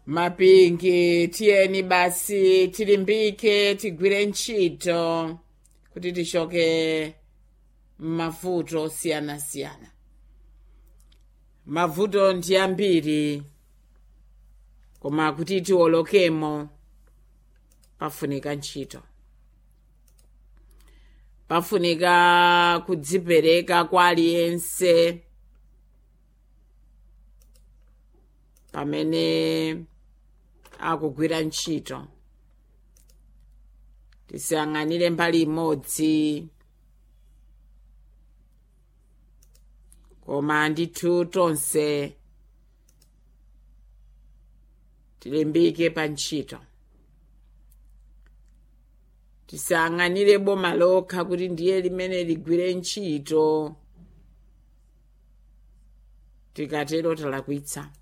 mapingi tiyeni basi tilimbike tigwire ntchito kuti tichoke m'mavuto osiyanasiyana mavuto ndi ambiri koma kuti tiwolokemo pafunika ntchito pafunika kudzipereka kwa aliyense pamene akugwira ntchito tisiyang'anire mbali imodzi koma ndithu tonse tilimbike pa ntchito tisiyang'anire boma lokha kuti ndiye limene ligwire ntchito tikatero talakwitsa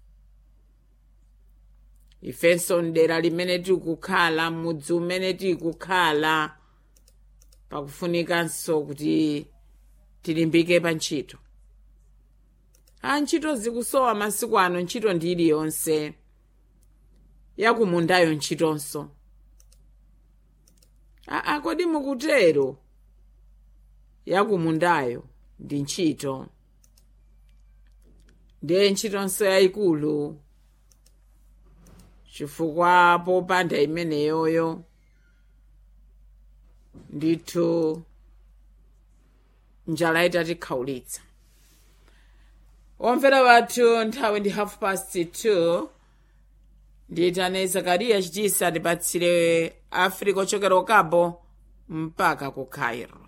ifenso mdera limene tikukhala mudzi umene tikukhala pakufunikanso kuti tilimbike pa ntchito a ntchito zikusowa masiku ano ntchito ndi iliyonse yakumundayo ntchitonso aa kodi mukutero yakumundayo ndi ntchito ndiye ntchitonso yayikulu chifukwa popanda imeneyoyo ndithu njala itatikhaulitsa omvera wathu nthawi ndi half past 2 ndiyitane zakariya chitisa ndipatsire africa ochokera ukabo mpaka ku cairo